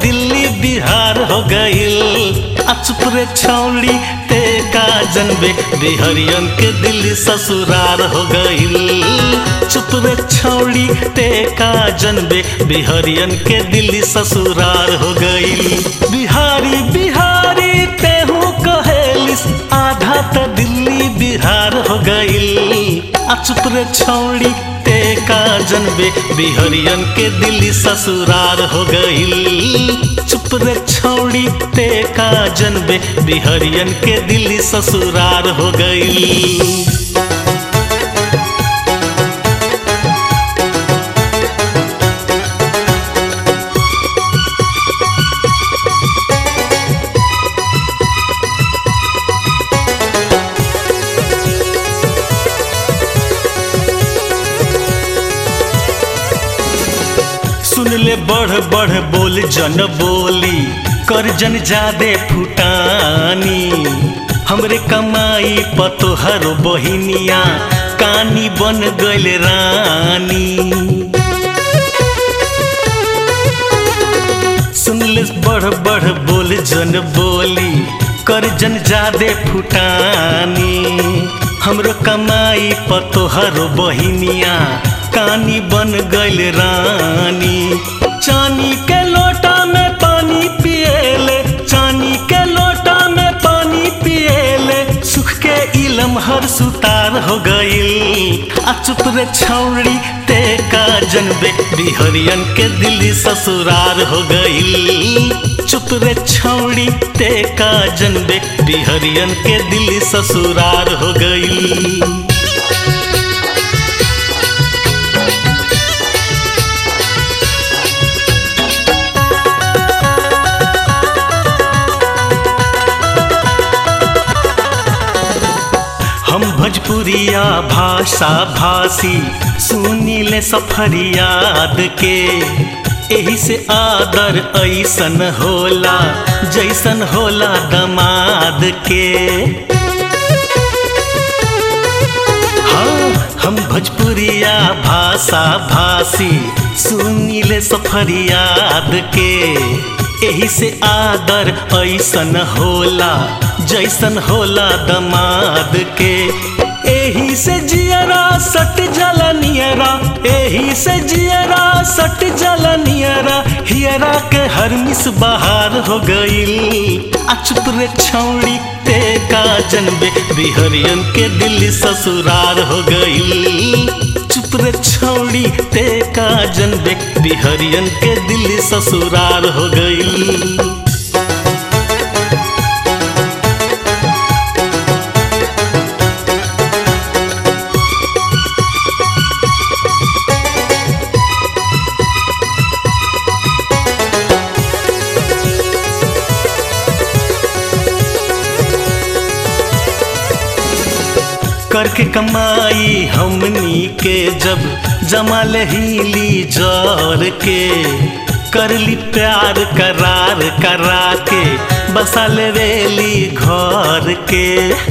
दिल्ली बिहार हो गईल आ चुप रे छौड़ी ते का जनबे बिहरियन के दिल्ली ससुरार हो गईल चुप रे छौड़ी ते का जनबे बिहरियन के दिल्ली ससुरार हो गईल बिहारी बिहारी तेहू कहेलिस आधा त दिल्ली बिहार हो गईल आ चुप रे छौड़ी ते का जनबे बिहरियन के दिल्ली ससुरार हो गईल चुप रे छौड़ी ते का जनबे बिहरियन के दिल्ली ससुरार हो गईल सुन ले बढ़ बढ़ बोल जन बोली कर जन जादे फुटानी हमरे कमाई पतोहर बहिनिया कानी बन गइल रानी सुन ले बढ़ बढ़ बोल जन बोली कर जन जादे फुटानी हमरो कमाई पतोहर बहिनिया कानी बन गइल रानी चानी के लोटा में पानी पिएले चानी के लोटा में पानी पिएले सुख के इलम हर सुतार हो गईल आ चुप रे छौड़ी ते का जनबे बिहरियन के दिल्ली ससुरार हो गईल चुप रे छौड़ी ते का जनबे बिहरियन के दिल्ली ससुरार हो गईल हम भोजपुरिया भाषा भाषी सुनीले सफरियाद के एही से आदर ऐसन होला जैसन होला दमाद के हाँ हम भोजपुरिया भाषा भाषी सुनीले सफरियाद के एही से आदर ऐसन होला जैसन होला दमाद के एही से जियरा सट जला नियरा एही से जियरा सट जला नियरा हियरा के हर मिस बहार हो गईल आ चुप रे छौड़ी ते का जनबे बिहरियन के दिल्ली ससुरार हो गईल चुप रे छौड़ी ते का जनबे बिहरियन के दिल्ली ससुरार हो गईल करके कमाई हमनी के जब जमाल हीली जर के करली प्यार करार करा के बसा लेवेली घर के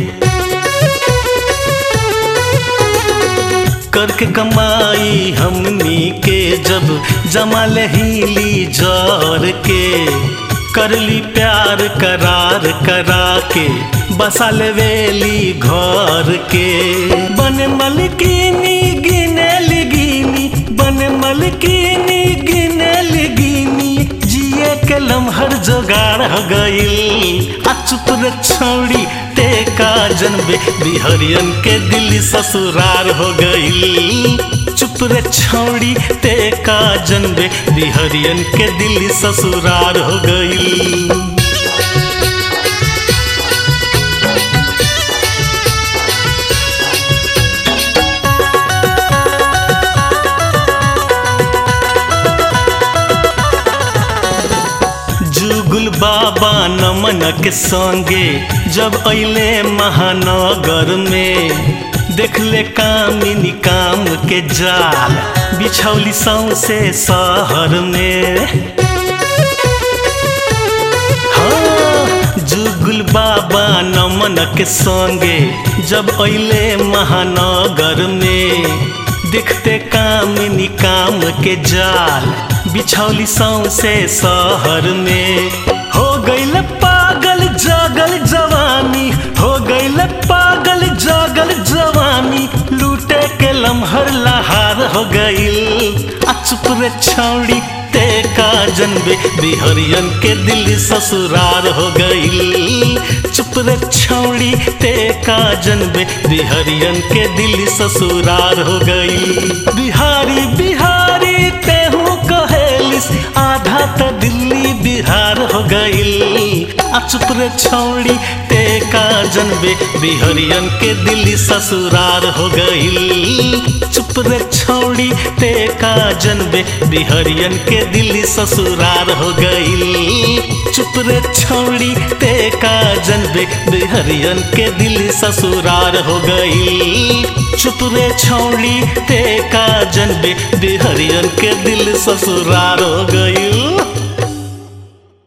करके कमाई हमनी के जब जमाल हीली जर के करली प्यार करार करा के बसा लेवेली घर के बन मलकिनी गिनेल गिनी बन मलकिनी गिनेल गिनी जिए के लम्हर जोगाड़ हो गईल आ चुप रे छौड़ी ते का जनबे बिहरियन के दिल्ली ससुरार हो गईल चुप रे छौड़ी ते का जनबे बिहरियन के दिल्ली ससुरार हो गईल जुगुल बाबा नमन के संगे जब अइले महानगर में देखले कामिनी काम के जाल बिछौली सौसे शहर में हाँ, जुगुल बाबा नमन के संगे जब अइले महानगर में देखते कामिनी काम के जाल बिछौली सौसे शहर में हो गईल पागल जगल जवानी हो गईल पागल जगल जवानी लूटे के लम्हर लहार हो गईल आ चुप रे छौड़ी ते का जनबे बिहरियन के दिल ससुरार हो गईल चुप रे छौड़ी ते का जनबे बिहरियन के दिल ससुरार हो गई बिहारी बिहारी तेहू कहेलिस आधा त दिल्ली बिहार हो गईल आ चुप रे छौड़ी ते का जनबे बिहरियन के दिल ससुरार हो गईल चुप रे छौड़ी ते का जनबे बिहरियन के दिल ससुरार हो गईल चुप रे छौड़ी ते का जनबे बिहरियन के दिल ससुरार हो गईल चुप रे छौड़ी ते का जनबे बिहरियन के दिल ससुरार हो गईल